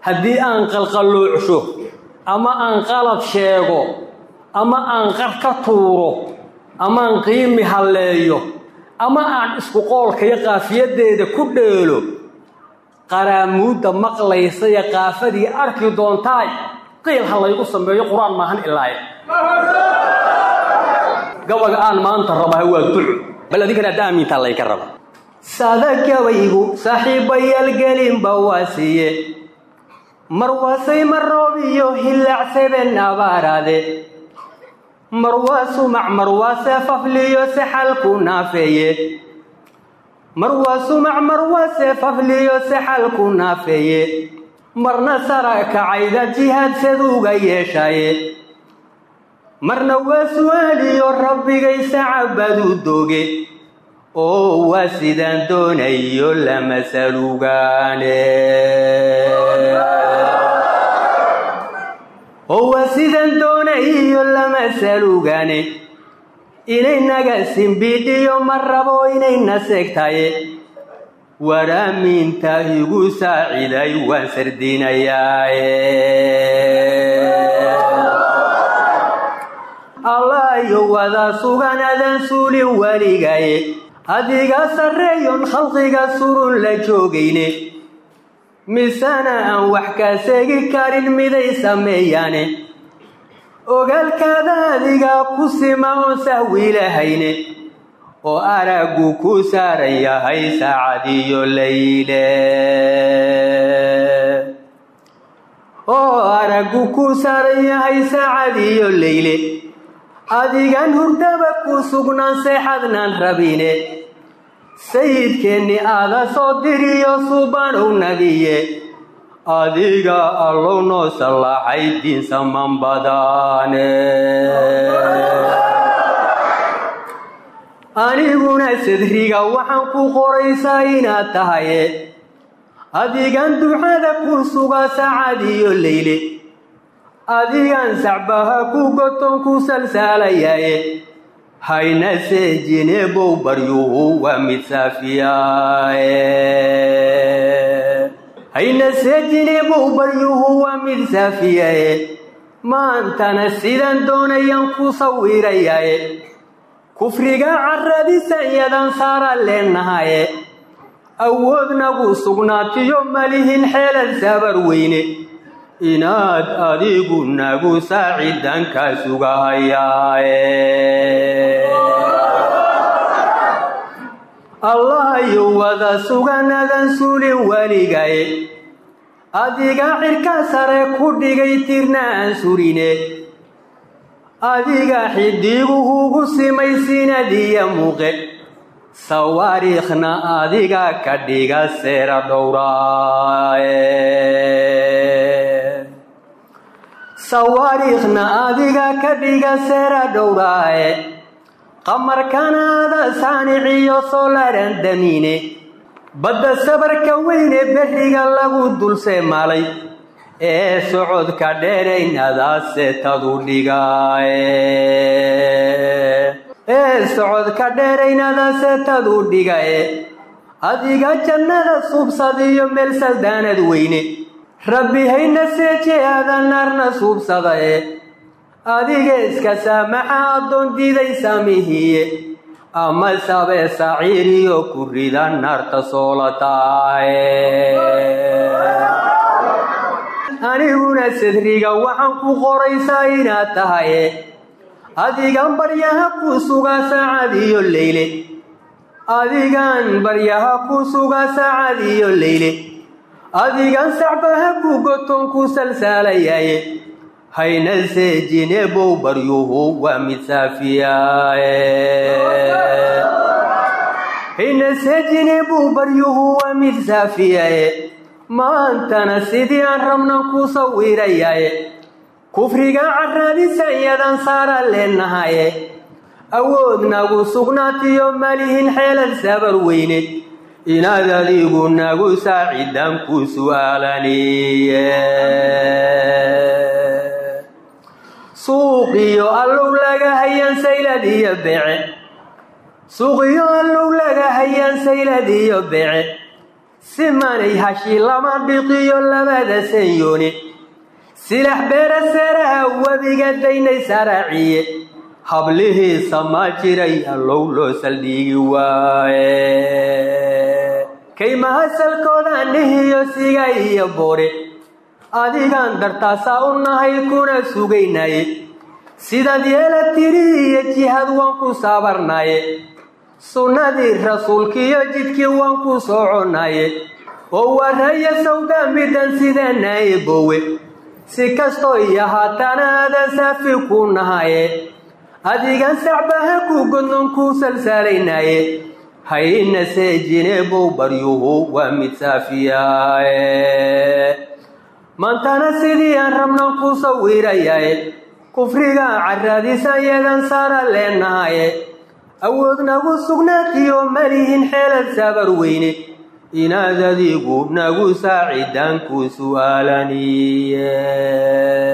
haddii aan qalqalluucsho ama aan qalad sheego ama aan qar ka tuuro amaan qiimi halleeyo ama aan isku qoolkayo qaafiyaddeeda ku dheelo qaraamuudda maqlaysaya qaafadii arki doontaay qiil ha laygu sameeyo qur-aan maahan ilaaye gabaga aan maanta rabaha waa duco bal adinkana hadda aamintaa laynka raba sada gabaygu saaxiibayaal gelinba waa siiye marwaasay maroob iyo hillaacsaben abaaraade marwaa sumac marwaase fafliyo sexalku naafeeye marwaa sumac marwaase fafliyo sexalku naafeeye marna sara kacayda jihaadsaduuga yeeshaye marna waa su-aaliyo rabbigay sacabadu dooge oo waa sidaan doonayo lama salugaane oo waa sidaan doonayo lama salugaane inaynaga simbidhiyo ma rabo inayna seegtaye waraaminta igu saaciday waan sardinayaaye allaayo wada sugan adan suulin weligaye adiga sarreeyon khalqiga surun la joogayne misana aan wax ka seegi karin miday sameeyaane ogaalkaada adiga ku sima oon sahwiilahayne oo araggu ku saaran yahay saacadiyo layle oo araggu ku saaran yahay saacadiyo layle adigan hurdaba ku sugnaan seexadnaan rabine sayidkeenni aada soo diriyo suubanow nabiye adiga allow noo sallaaxay diinsaman badaane aniguna sadriga waxaan ku qoraysaa inaad tahaye adigan ducada ku suga saacadiyo leyle adigan sacbaha ku goton ku salsaalayaye hayna seejine bow baryuhu waa mid saafiyaaye hayna seejine bow baryuhu waa mid saafiyaye maantana sidaan doonayaan ku sawirayaye kufriga caradisan yadan saara leenahaye awoodnagu sugnaatiyo malihin xeelad sabar weyne inaad adigu nagu saacidanka sugahayaaye allahayo wada suganadan suulin weligaye adiga cirka sare ku dhigay tirna aan surine adiga xidiguhugu simay sinadiya muuqe sawaariikhna adiga ka dhiga seera dhowraaye sawaariikhna adiga ka dhiga seera dhowraaye qamarkanaada saaniciyo soolaran damiine badda sabarka weyne berriga lagu dulseemaalay ee socodka dheeraynadaase tadu dhigaaye ee socodka dheeraynadaase tadu dhigaye adiga jannada suubsadiyo meel saldaanad weyne rabbi hayna seeje aadan naarna suubsadaye adiga iska saamaxa addoon diiday saamihiye ama sabee saciiriyo ku rida naarta soolataaye aniguna sadriga waxaan ku qoraysaa inaad tahaye adigan baryaha ku suga saacadiyo leyle adigan baryaha ku suga saacadiyo leyle adigan sacbaha ku goton ku salsaalayaye hayna seejine bow baryuhu waa mid saafiyaaye hayna seejine bow baryuhu waa mid saafiyaye maantana sidii aan rabnan ku sawirayaye kufriga caradisan yadan saara leenahaye awoodnagu sugnaatiyo malihin xeelad sabar weyne inaad adigu nagu saacidan ku su'aalaniye suuqiyo allow laga hayaan saylad iyo bece suuqiyo allow laga hayaan saylad iyo bece simanay hashi lama dhiqiyo labada sanyooni silax beera saraha webiga daynay saraaciye hablihiisa ma jiray allow loo saldhigi waaye kaymaha salkooda dhihiyo siga iyo boore adigaan dartaasaa u nahay kuna sugaynaye sidaad yeela tiri iyo jihad waan ku saabarnaye sunnadii rasuulkiiyo jidkii waan ku soconaye oo waraya sawga midan sidanaye bowe si kastoo iyo haatana aadan saafi ku nahaye adigan sacbaha ku godnon ku salsaalaynaye hayna seejine bow baryuhu waa mid saafiyaaye maantana sidii aan rabnan ku sawirayaye kufrigaan carraadisan yadan saara leenahaye awood nagu sugnaatiyo malihin xeelad sabar weyne inaad adigu nagu saacidaan ku su'aalaniye